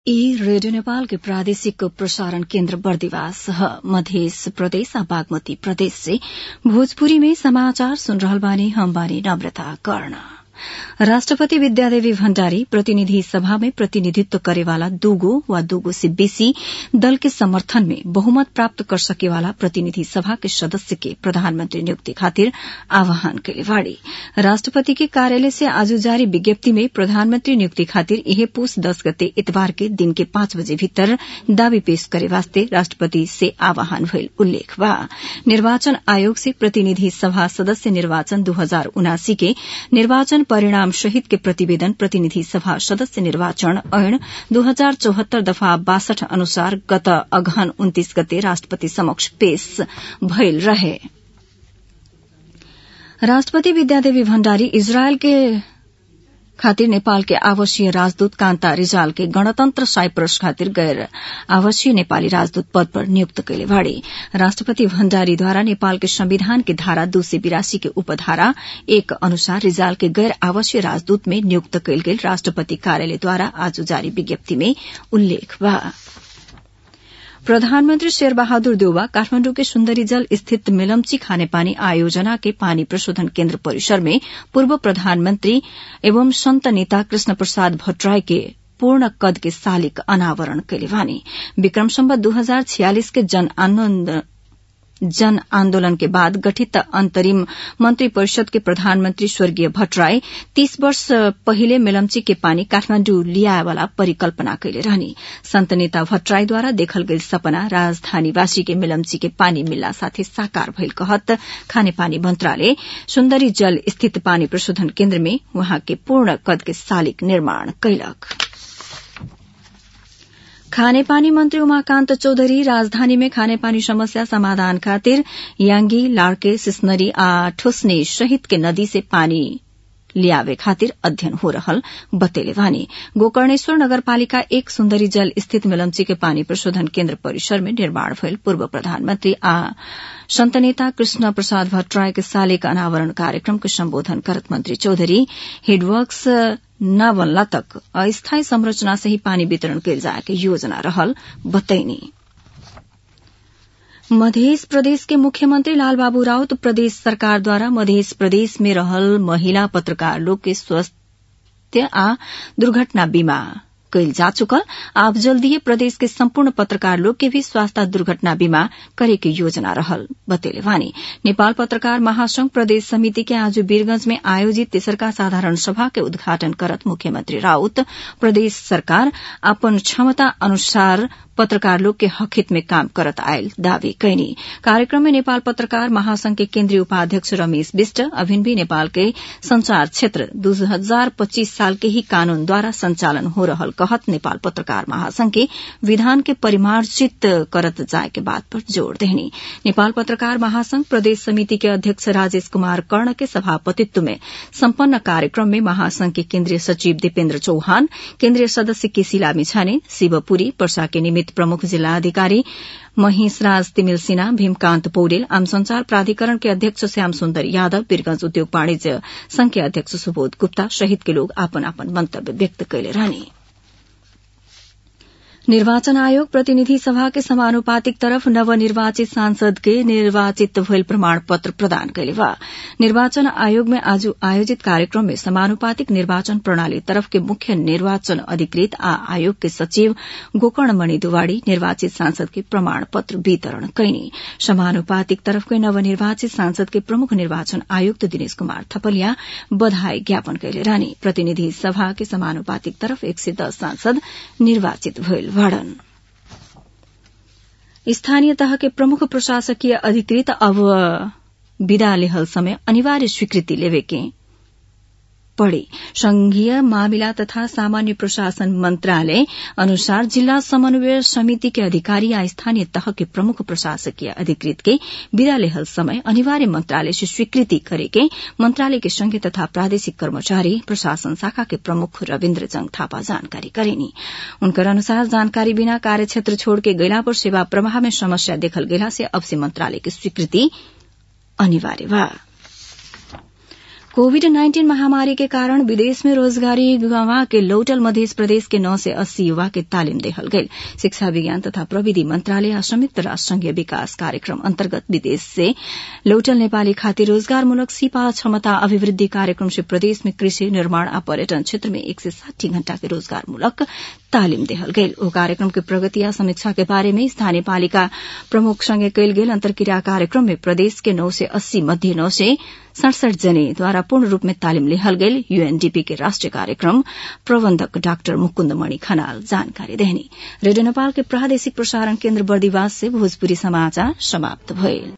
ई रेडियो नेपाल के प्रादेशिक प्रसारण केन्द्र बर्दिवास मध्य प्रदेश आ बागमती प्रदेश से भोजपुरी में समाचार सुन रहल बानी हम बानी नम्रता कर्ण राष्ट्रपति विद्यादेवी भण्डारी प्रतिनिधि सभा में प्रतिनिधित्व करेवाला दूगो वा दूगो से बेसी दल के समर्थन में बहुमत प्राप्त कर सकेवाला प्रतिनिधि सभा के सदस्य के प्रधानमंत्री नियुक्ति खातिर आह्वान कैले बाड़ी राष्ट्रपति के कार्यालय से आज जारी विज्ञप्ति में प्रधानमंत्री नियुक्ति खातिर इहे पूस दस गते इतवार के दिन के पाँच बजे भीतर दावी पेश करे वास्ते राष्ट्रपति से आह्वान भइल उल्लेख बा निर्वाचन आयोग से प्रतिनिधि सभा सदस्य निर्वाचन दू हजार उनासी के निर्वाचन परिणाम सहित के प्रतिवेदन प्रतिनिधि सभा सदस्य निर्वाचन ऐन दू हजार चौहत्तर दफा बासठ अनुसार गत अगहन उन्तीस गते राष्ट्रपति समक्ष पेश भइल रहे राष्ट्रपति विद्यादेवी भण्डारी इजरायल के खातिर नेपाल के आवासीय राजदूत कान्ता रिजाल के गणतन्त्र साइप्रस खातिर गैर आवासीय नेपाली राजदूत पद पर नियुक्त कैले बाड़े राष्ट्रपति भण्डारीद्वारा नेपाल के संविधान के धारा दू सय बिरासी के उपधारा एक अनुसार रिजाल के गैर आवासीय राजदूत में नियुक्त कैल गेल राष्ट्रपति कार्यालयद्वारा आज जारी विज्ञप्ति में उल्लेख बा प्रधानमन्त्री शेरबहादुर देउवा काठमाण्डु सुन्दरी जल स्थित मेलम्ची खानेपानी आयोजना के पानी प्रशोधन केन्द्र परिसर में पूर्व प्रधानमन्त्री एवं संत नेता कृष्ण प्रसाद भट्टराई के पूर्ण कद के सालिक अनावरण कैले वानी विक्रम सम्बत दू हजार छियालिस के जन आन्दोलन जन आन्दोलन के बाद गठित अन्तरिम मन्त्री परिषद के प्रधानमन्त्री स्वर्गीय भट्टराई तीस वर्ष पहिले मेलम्ची के पानी काठमाण्डु लियाएवाला परिकल्पना कैले रहनी संत नेता भट्टराईद्वारा देखल गेल सपना राजधानीवासी के मेलम्ची के पानी मिल्ला साथै साकार भइल कहत खानेपानी मन्त्रालय सुन्दरी जल स्थित पानी प्रशोधन केन्द्र में वहाँ के पूर्ण कद के सालिक निर्माण कैलक खानेपानी मंत्री उमाकान्त चौधरी राजधानी में खानेपानी समस्या समाधान खातिर याङ्गी लाड़के सिस्नरी आ ठुस्ने सहित के नदी से पानी लियावे खातिर अध्ययन हो रहल बतेले वानी गोकर्णेश्वर नगरपालिका एक सुन्दरी जल स्थित मेलम्ची के पानी प्रशोधन केन्द्र परिसर में निर्माण भइल पूर्व प्रधानमन्त्री आ संत नेता कृष्ण प्रसाद भट्टराय के सालेक अनावरण कार्यक्रम के सम्बोधन करत मंत्री चौधरी हेडवर्क्स न बनला तक अस्थायी संरचना से ही पानी वितरण कैल जाए के योजना रहल बतैनी मध्य प्रदेश के मुख्यमंत्री लालबाबू राउत प्रदेश सरकारद्वारा मध्य प्रदेश में रहल महिला पत्रकार लोग के स्वास्थ्य आ दुर्घटना बीमा कैल जा चुकल आप जल्दीए प्रदेश के सम्पूर्ण पत्रकार लोग के भी स्वास्थ्य दुर्घटना बीमा करे के योजना रहल बतेले वानी नेपाल पत्रकार महासंघ प्रदेश समिति के आज वीरगंज में आयोजित तेसरका साधारण सभा के उद्घाटन करत मुख्यमंत्री राउत प्रदेश सरकार अपन क्षमता अनुसार पत्रकार लोग के हक में काम करत आयल दावी कैनी कार्यक्रम में नेपाल पत्रकार महासंघ के केन्द्रीय उपाध्यक्ष रमेश विष्ट अभिन भी नेपाल के संचार क्षेत्र दू हजार पच्चीस साल के ही कानून द्वारा संचालन हो रहल कहत नेपाल पत्रकार महासंघ के विधान के परिमार्जित करत जाए के बात पर जोड़ देनी नेपाल पत्रकार महासंघ प्रदेश समिति के अध्यक्ष राजेश कुमार कर्ण के सभापतित्व में सम्पन्न कार्यक्रम में महासंघ के केन्द्रीय सचिव दीपेन्द्र चौहान केन्द्रीय सदस्य केसीला मिछाने शिवपुरी पर्सा के निमित्त प्रमुख जिल्लाधिकारी महेशराज तिमिल सिन्हा भीमकान्त पौडेल आम संचार प्राधिकरण के अध्यक्ष श्याम सुन्दर यादव वीरगंज उद्योग वाणिज्य संघ के अध्यक्ष सुबोध गुप्ता सहित के लोग आपन आपन मंतव्य व्यक्त कैले रहने निर्वाचन आयोग प्रतिनिधि सभा के समानुपातिक तरफ नवनिर्वाचित सांसद के निर्वाचित भइल प्रमाण पत्र प्रदान कैले बा निर्वाचन आयोग में आज आयोजित कार्यक्रम में समानुपातिक निर्वाचन प्रणाली तरफ के मुख्य निर्वाचन अधिकृत आ आयोग के सचिव गोकर्ण मणि दुवाड़ी निर्वाचित सांसद के प्रमाण पत्र वितरण कैनी समानुपातिक तरफ के नवनिर्वाचित सांसद के प्रमुख निर्वाचन आयुक्त दिनेश कुमार थपलिया बधाई ज्ञापन कैले रहने प्रतिनिधि सभा के समानुपातिक तरफ एक सय दस सांसद निर्वाचित भइल वाड़न स्थानीय तह के प्रमुख प्रशासकीय अधिकृत अब विदा लेहल समय अनिवार्य स्वीकृति लेवे के पड़े संघीय मामिला तथा सामान्य प्रशासन मंत्रालय अनुसार जिला समन्वय समिति के अधिकारी या स्थानीय तह के प्रमुख प्रशासकीय अधिकृत के विदा लेहल समय अनिवार्य मंत्रालय से स्वीकृति करे के मंत्रालय के संघीय तथा प्रादेशिक कर्मचारी प्रशासन शाखा के प्रमुख रविन्द्र जंग थापा जानकारी करेनी उनकर अनुसार जानकारी बिना कार्यक्षेत्र छोड़ के गैला पर सेवा प्रवाह में समस्या देखल गेला से अब से मंत्रालय की स्वीकृति अनिवार्य बा कोविड नाइन्टीन महामारी के कारण विदेश में रोजगारी गंवा के लौटल मध्य प्रदेश के नौ से अस्सी युवा के तालिम देहल गई शिक्षा विज्ञान तथा प्रविधि मंत्रालय आ संयुक्त राष्ट्र संघीय विकास कार्यक्रम अन्तर्गत विदेश से लौटल नेपाली खातिर रोजगारमूलक सिपा क्षमता अभिवृद्धि कार्यक्रम से प्रदेश में कृषि निर्माण आ पर्यटन क्षेत्र में एक सय साठी घण्टा के रोजगारमूलक तालिम देहल गई ओ कार्यक्रम के प्रगति आ समीक्षा के बारे में स्थानीय पालिका प्रमुख संगे कयल गेल अंतर्क्रिया कार्यक्रम में प्रदेश के नौ से अस्सी मध्य नौ से सड़सठ जने द्वारा पूर्ण रूप में तालिम लेहल गेल यूएनडीपी के राष्ट्रीय कार्यक्रम प्रबंधक डाक्टर मुकुन्द मणि खनाल जानकारी देहनी रेडियो नेपाल के प्रादेशिक प्रसारण केन्द्र बर्दिवास से भोजपुरी समाचार समाप्त भइल